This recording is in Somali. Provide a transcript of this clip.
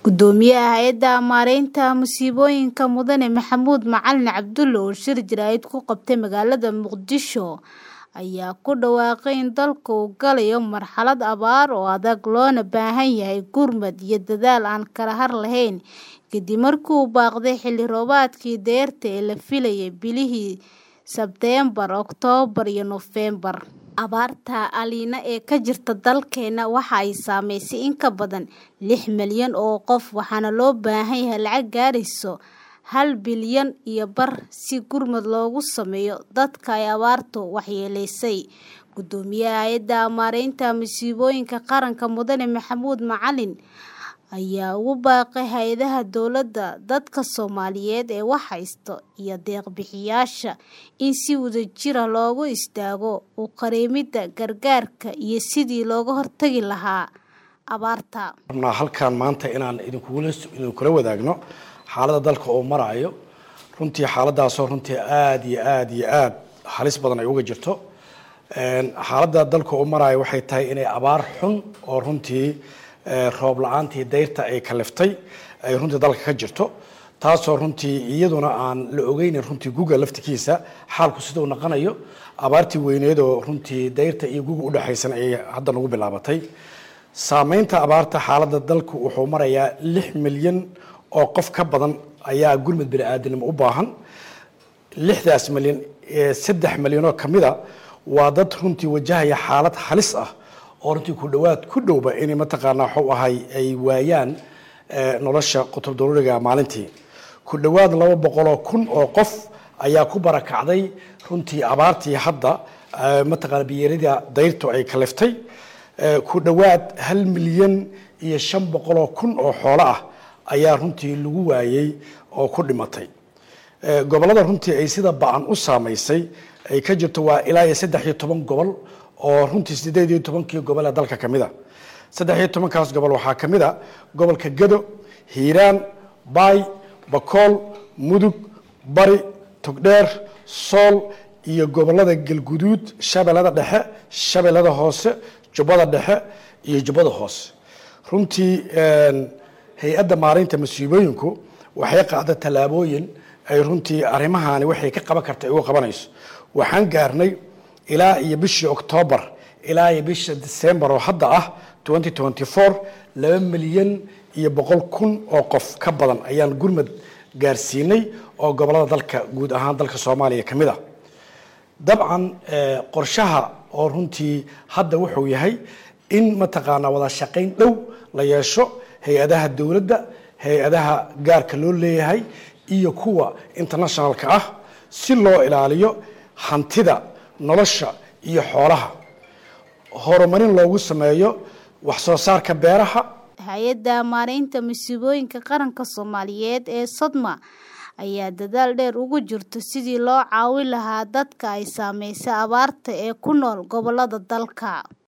Gudoomiyaha Hay'adda Maareynta Musiibooyinka Mudane Maxamuud Macalin Cabdulle oo shir jaraa'id ku qabtay magaalada Muqdisho ayaa ku dhawaaqay in dalka uu galayo marxalad abaar oo adag loona baahan yahay gurmad iyo dadaal aan kala har lahayn kadib markii uu baaqday xilli roobaadkii dayrta ee la filayay bilihii Sebteembar, Oktoobar iyo Noofembar. Abaarta El Niño ee ka jirta dalkeena waxa ay saameysay in ka badan lix milyan oo qof waxaana loo baahan yahay lacag gaaraysa hal bilyan iyo bar si gurmad loogu sameeyo dadka ay abaartu waxyeeleysay. Gudoomiyaha Hay'adda Maareynta Musiibooyinka Qaranka Mudane Maxamuud Macalin ayaa ugu baaqay hay'adaha dowladda, dadka Soomaaliyeed ee wax haysta iyo deeq-bixiyayaasha in si wadajir ah loogu istaago u qareemidda gargaarka iyo sidii looga hortagi lahaa abaarta. rabnaa halkan maanta inaan idinkugula idinkula wadaagno xaaladda dalka oo marayo runtii xaaladaasoo runtii aad iyo aad iyo aad halis badan ay uga jirto xaaladda dalka oo marayo waxay tahay inay abaar xun oo runtii roob la-aantii dayrta ay kaliftay ay runtii dalka ka jirto taasoo runtii iyaduna aan la ogeynin runtii guga laftikiisa xaalku sida uu naqanayo abaartii weyneed oo runtii dayrta iyo guga udhexaysan ay hadda nagu bilaabatay saameynta abaarta xaaladda dalku wuxuu marayaa lix milyan oo qof ka badan ayaa gurmad bini-aadanimo u baahan lixdaas milyan saddex milyanoo kamida waa dad runtii wajahaya xaalad halis ah oo runtii ku dhawaad ku dhowba inay mataqaanaa waxuu ahay ay waayaan nolosha qutub daruuriga maalintii ku dhawaad laba boqoloo kun oo qof ayaa ku barakacday runtii abaartii hadda mataqaana biyeerida dayrtu ay kaliftay ku dhawaad hal milyan iyo shan boqoloo kun oo xoolo ah ayaa runtii lagu waayey oo ku dhimatay gobollada runtii ay sida ba-an u saamaysay ay ka jirto waa ilaa iyo saddex iyo toban gobol oo runtii sideed iyo tobankii gobol ee dalka ka mid a saddex iyo tobankaas gobol waxaa ka mid a gobolka gado hiiraan baay bakool mudug bari togdheer sool iyo gobollada galguduud shabeellada dhexe shabeellada hoose jubbada dhexe iyo jubbada hoose runtii hay-adda maareynta masiibooyinku waxay qaada tallaabooyin ay runtii arrimahani waxay ka qaban karta ay uga qabanayso waxaan gaarnay ilaa iyo bishii oktoobar ilaa iyo bisha disembar oo hadda ah laba milyan iyo boqol kun oo qof ka badan ayaan gurmad gaarsiinay oo gobollada dalka guud ahaan dalka soomaaliya ka mid a dabcan qorshaha oo runtii hadda wuxuu yahay in mataqaanaa wada shaqayn dhow la yeesho hay-adaha dowladda hay-adaha gaarka loo leeyahay iyo kuwa internationalka ah si loo ilaaliyo hantida nolosha iyo xoolaha horumarin loogu sameeyo wax soo saarka beeraha hay-adda maareynta musiibooyinka qaranka soomaaliyeed ee sodma ayaa dadaal dheer ugu jirto sidii loo caawin lahaa dadka ay saameysay abaarta ee ku nool gobollada dalka